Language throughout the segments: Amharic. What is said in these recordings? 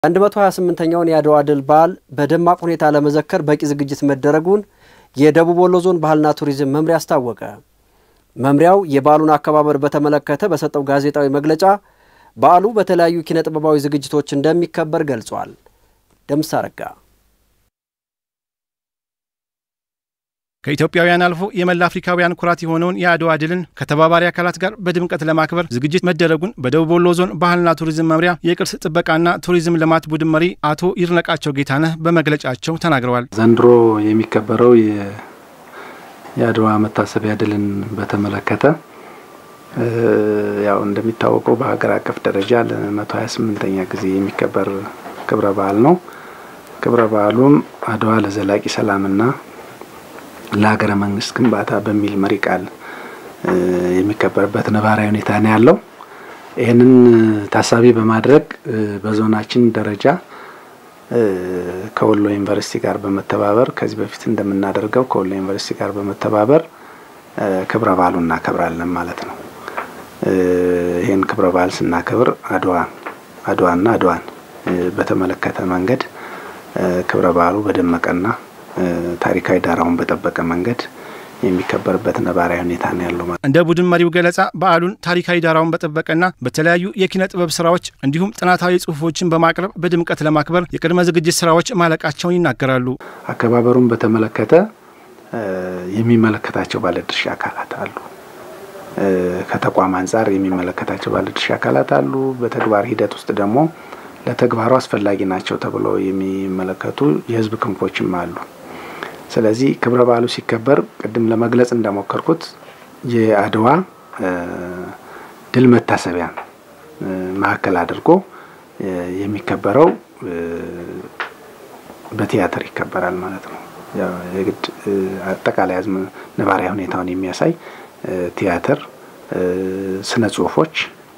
128ኛውን የአድዋ ድል በዓል በደማቅ ሁኔታ ለመዘከር በቂ ዝግጅት መደረጉን የደቡብ ወሎ ዞን ባህልና ቱሪዝም መምሪያ አስታወቀ። መምሪያው የበዓሉን አከባበር በተመለከተ በሰጠው ጋዜጣዊ መግለጫ በዓሉ በተለያዩ ኪነ ጥበባዊ ዝግጅቶች እንደሚከበር ገልጿል። ደምስ አረጋ ከኢትዮጵያውያን አልፎ የመላ አፍሪካውያን ኩራት የሆነውን የአድዋ ድልን ከተባባሪ አካላት ጋር በድምቀት ለማክበር ዝግጅት መደረጉን በደቡብ ወሎ ዞን ባህልና ቱሪዝም መምሪያ የቅርስ ጥበቃና ቱሪዝም ልማት ቡድን መሪ አቶ ይድነቃቸው ጌታነህ በመግለጫቸው ተናግረዋል። ዘንድሮ የሚከበረው የአድዋ መታሰቢያ ድልን በተመለከተ ያው እንደሚታወቀው በሀገር አቀፍ ደረጃ ለመቶ ሀያ ስምንተኛ ጊዜ የሚከበር ክብረ በዓል ነው። ክብረ በዓሉም አድዋ ለዘላቂ ሰላምና ለሀገረ መንግስት ግንባታ በሚል መሪ ቃል የሚከበርበት ነባራዊ ሁኔታ ነው ያለው። ይህንን ታሳቢ በማድረግ በዞናችን ደረጃ ከወሎ ዩኒቨርሲቲ ጋር በመተባበር ከዚህ በፊት እንደምናደርገው ከወሎ ዩኒቨርሲቲ ጋር በመተባበር ክብረ በዓሉ እናከብራለን ማለት ነው። ይህን ክብረ በዓል ስናከብር አድዋ አድዋና አድዋን በተመለከተ መንገድ ክብረ በዓሉ በደመቀና ታሪካዊ ዳራውን በጠበቀ መንገድ የሚከበርበት ነባራዊ ሁኔታ ነው ያለው። እንደ ቡድን መሪው ገለጻ በዓሉን ታሪካዊ ዳራውን በጠበቀና በተለያዩ የኪነ ጥበብ ስራዎች እንዲሁም ጥናታዊ ጽሁፎችን በማቅረብ በድምቀት ለማክበር የቅድመ ዝግጅት ስራዎች ማለቃቸውን ይናገራሉ። አከባበሩን በተመለከተ የሚመለከታቸው ባለድርሻ አካላት አሉ። ከተቋም አንጻር የሚመለከታቸው ባለድርሻ አካላት አሉ። በተግባር ሂደት ውስጥ ደግሞ ለተግባሩ አስፈላጊ ናቸው ተብለው የሚመለከቱ የህዝብ ክንፎችም አሉ። ስለዚህ ክብረ በዓሉ ሲከበር ቅድም ለመግለጽ እንደሞከርኩት የአድዋ ድል መታሰቢያ ማዕከል አድርጎ የሚከበረው በቲያትር ይከበራል ማለት ነው። የግድ አጠቃላይ አዝም ነባሪያ ሁኔታውን የሚያሳይ ቲያትር፣ ስነ ጽሁፎች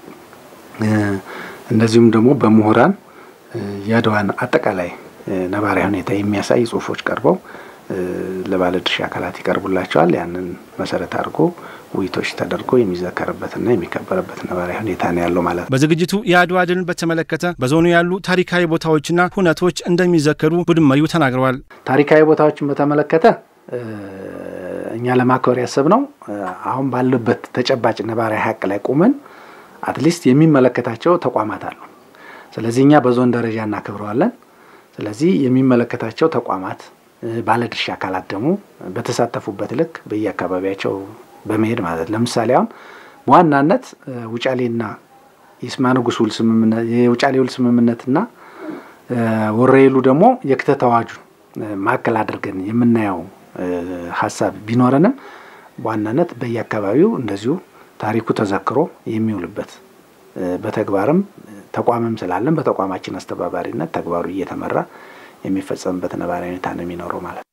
እንደዚሁም ደግሞ በምሁራን የአድዋን አጠቃላይ ነባራዊ ሁኔታ የሚያሳይ ጽሁፎች ቀርበው ለባለድርሻ አካላት ይቀርቡላቸዋል። ያንን መሰረት አድርጎ ውይይቶች ተደርጎ የሚዘከርበትና የሚከበርበት ነባራዊ ሁኔታ ነው ያለው ማለት ነው። በዝግጅቱ የአድዋ ድልን በተመለከተ በዞኑ ያሉ ታሪካዊ ቦታዎችና ሁነቶች እንደሚዘከሩ ቡድን መሪው ተናግረዋል። ታሪካዊ ቦታዎችን በተመለከተ እኛ ለማክበር ያሰብነው አሁን ባለበት ተጨባጭ ነባራዊ ሀቅ ላይ ቁመን አትሊስት የሚመለከታቸው ተቋማት አሉ። ስለዚህ እኛ በዞን ደረጃ እናከብረዋለን። ስለዚህ የሚመለከታቸው ተቋማት ባለድርሻ አካላት ደግሞ በተሳተፉበት ልክ በየአካባቢያቸው በመሄድ ማለት ለምሳሌ አሁን በዋናነት ውጫሌና የይስማ ንጉሥ ውል ስምምነት የውጫሌ ውል ስምምነትና ወረኢሉ ደግሞ የክተት አዋጁን ማዕከል አድርገን የምናየው ሀሳብ ቢኖረንም በዋናነት በየአካባቢው እንደዚሁ ታሪኩ ተዘክሮ የሚውልበት በተግባርም ተቋምም ስላለን በተቋማችን አስተባባሪነት ተግባሩ እየተመራ የሚፈጸምበት ነባራዊ ሁኔታ ነው የሚኖረው ማለት ነው።